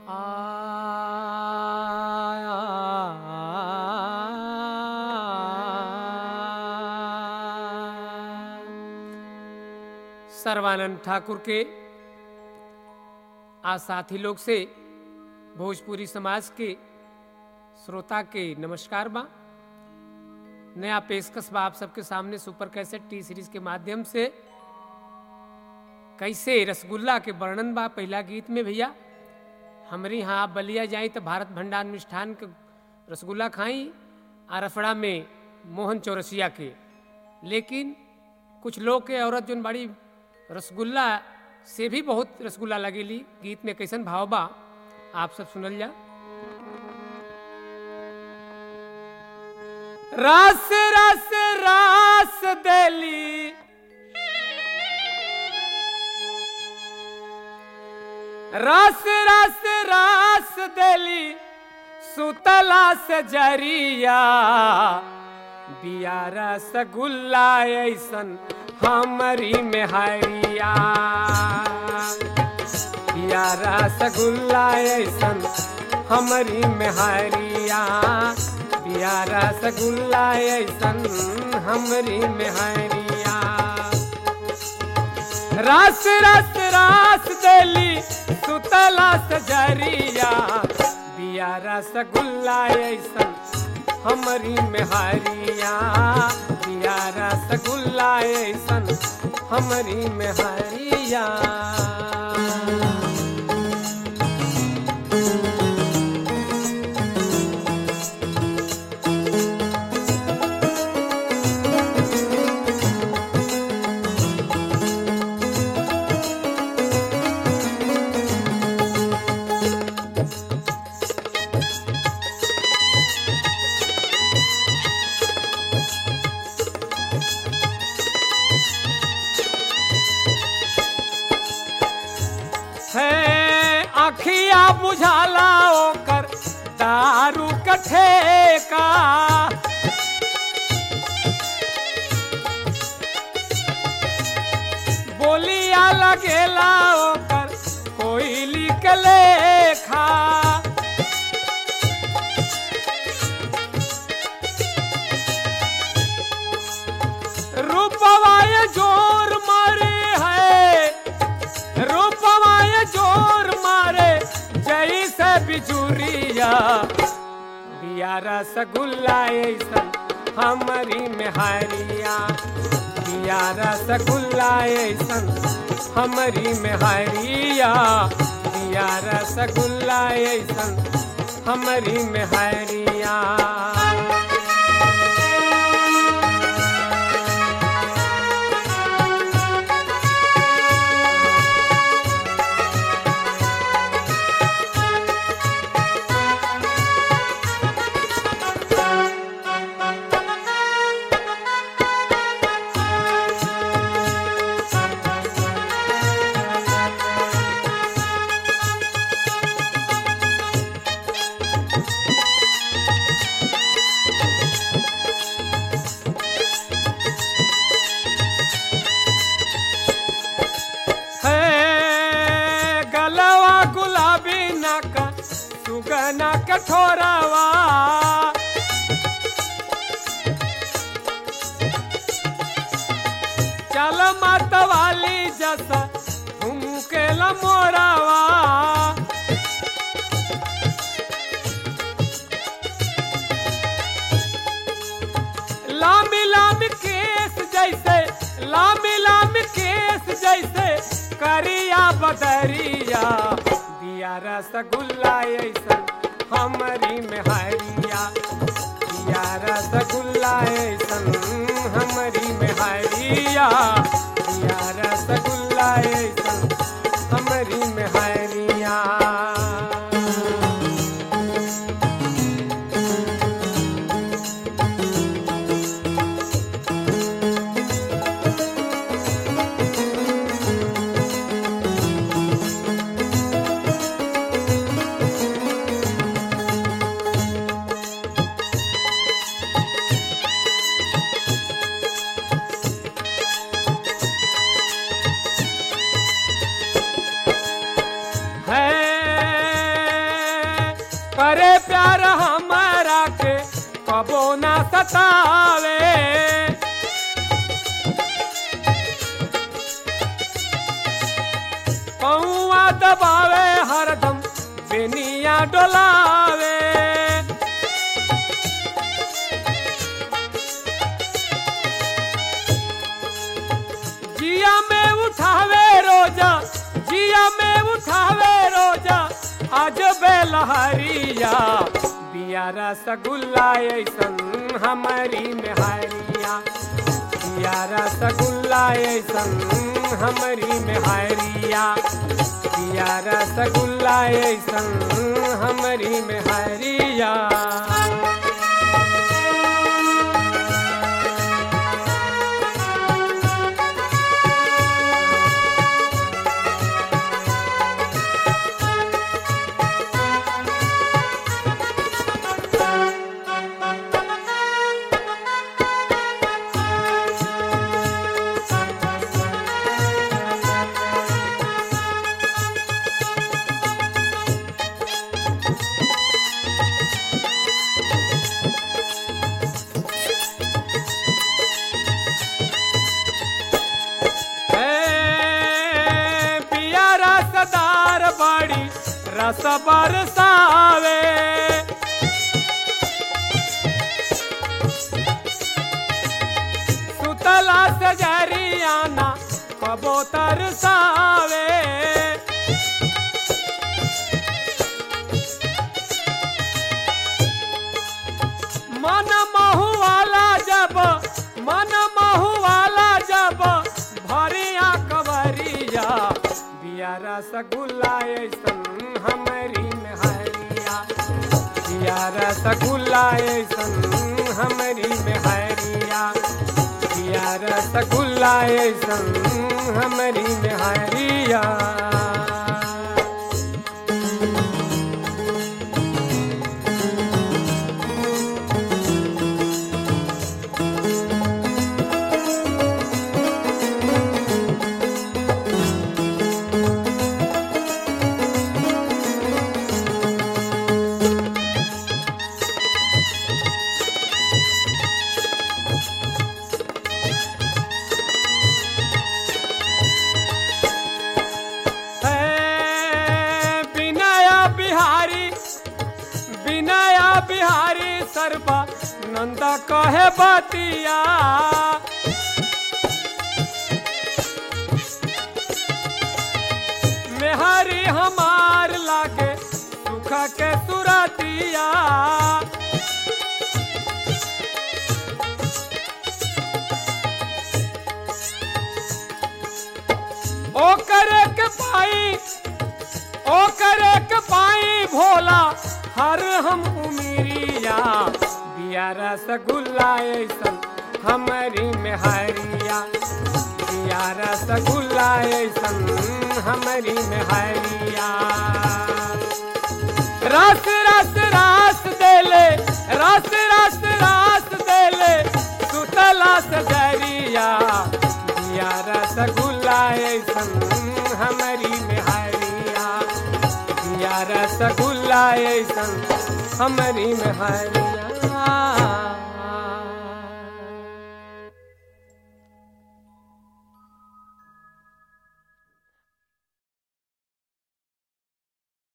सर्वानंद ठाकुर के आज साथी लोग से भोजपुरी समाज के श्रोता के नमस्कार बा नया पेशकश बा आप सबके सामने सुपर कैसेट टी सीरीज के माध्यम से कैसे रसगुल्ला के वर्णन बा पहला गीत में भैया हमारे यहाँ आप बलिया जाई तो भारत भंडार मिष्ठान के रसगुल्ला खाई आ रफड़ा में मोहन चौरसिया के लेकिन कुछ लोग के औरत जोन बड़ी रसगुल्ला से भी बहुत रसगुल्ला लगेली गीत में कैसन भाव बा आप सब सुनल जा रस रस रस देली रस रस रस देली सुतला से जरिया बिया रसगुल्ला ऐसन हमारी में हरिया बिया रसगुल्ला ऐसन हमारी में हरिया बिया रसगुल्ला ऐसन हमारी में हरिया रस रस रस देली सुतला सजरिया बिया रसगुल्ला ऐसन हमारी मेहरिया बिया रसगुल्ला ऐसन हमारी मेहरिया है अखिया बुझाला ओकर दारू कठे का बोलिया लगेला ओकर कोयली के लेखा रूपवाय जोर मारे है रूपवाय जोर मारे जैसे बिजुरिया बिया रसगुल्ला ऐसन हमारी मेहरिया बिया रसगुल्ला ऐसन हमारी मेहरिया बिया रसगुल्ला ऐसन हमारी मेहरिया है गलवा गुलाबी नक सुगना कठोरवा चल मत वाली जसा झुमके मोरावा लामी लामी केस जैसे लामी लामी केस जैसे करिया बदरिया दिया रसगुल्ला ऐसन हमारी मेहरिया दिया रसगुल्ला ऐसन हमारी मेहरिया दिया रसगुल्ला ऐसन हमारी मेहरिया कबो ना सतावे पौआ दबावे हरदम बेनिया डोलावे जिया में उठावे रोजा जिया में उठावे रोजा आज बेलहरिया बिया रसगुल्ला ऐसन हमारी मेहरिया बिया रसगुल्ला ऐसन हमारी मेहरिया बिया रसगुल्ला ऐसन हमारी मेहरिया ए, पिया रसदार बड़ी रस बरसावे सुतला से जरियाना कबूतर सावे मन महु वाला जब मन महु वाला जब भरिया कवरिया बिया रसगुल्ला ऐसन हमारी मेहरिया बिया रसगुल्ला ऐसन हमारी मेहरिया बिया रसगुल्ला ऐसन हमारी मेहरिया है विनया बिहारी विनया बिहारी सर्वा नंदा कहे बतिया मेहरी हमार लागे सुख के सुरतिया ओ करे के पाई ओ करे के पाई भोला हर हम उमीरिया बिया रसगुल्ला ऐसन हमारी मेहरिया बिया रसगुल्ला ऐसन हमारी मेहरिया रस रस रस देले रस रस रस देले सुतला सजरिया बिया रसगुल्ला ऐसन हमारी मेहरिया बिया रसगुल्ला ऐसन हमारी मेहरिया